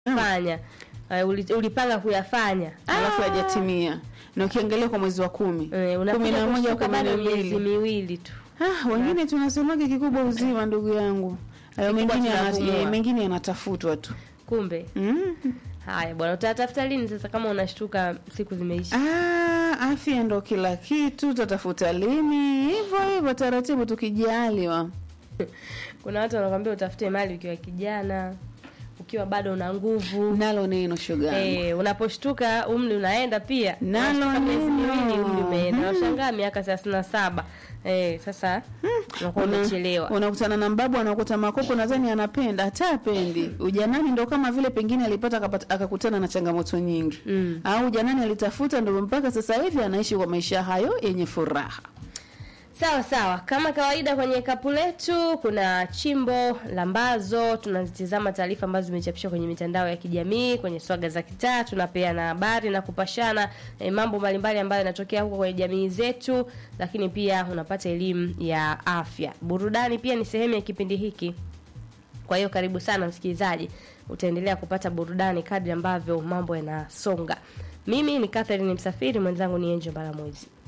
fanya uh, uli- ulipanga kuyafanya alafu hajatimia na ukiangalia kwa mwezi wa kumi Eh, kumi unakuja na moja kushtuka kumi na bado miezi mbili miwili tu Ah, wengine tunasemaga kikubwa uzima ndugu yangu hayo Kikubwa mengine yana- tunapumua. eh, mengine yanatafutwa tu kumbe mm. haya bwana utatafuta lini sasa kama unashtuka siku zimeisha Ah, afya ndo kila kitu tutatafuta lini hivyo hivyo taratibu tukijaliwa kuna watu wanakwambia utafute mali ukiwa kijana ukiwa bado una nguvu nalo neno shoga Eh, unaposhtuka umri unaenda pia Nalo Unashtuka miezi neno. miwili umri umeenda unashangaa miaka thelathini na saba eh, sasa unakuwa Una- umechelewa unakutana na mbabu anakuta makopo nadhani anapenda hata apendi ujanani ndo kama vile pengine alipata akapata- akakutana na changamoto nyingi Mm. au ujanani alitafuta ndo mpaka sasa hivi anaishi kwa maisha hayo yenye furaha sawa sawa kama kawaida kwenye kapu letu kuna chimbo lambazo tunazitizama taarifa ambazo zimechapishwa kwenye mitandao ya kijamii kwenye swaga za kitaa tunapeana habari na kupashana eh, mambo mbalimbali ambayo yanatokea huko kwenye jamii zetu lakini pia unapata elimu ya afya burudani pia ni sehemu ya kipindi hiki kwa hiyo karibu sana msikilizaji utaendelea kupata burudani kadri ambavyo mambo yanasonga mimi ni catherine msafiri mwenzangu ni enjo mbalamwezi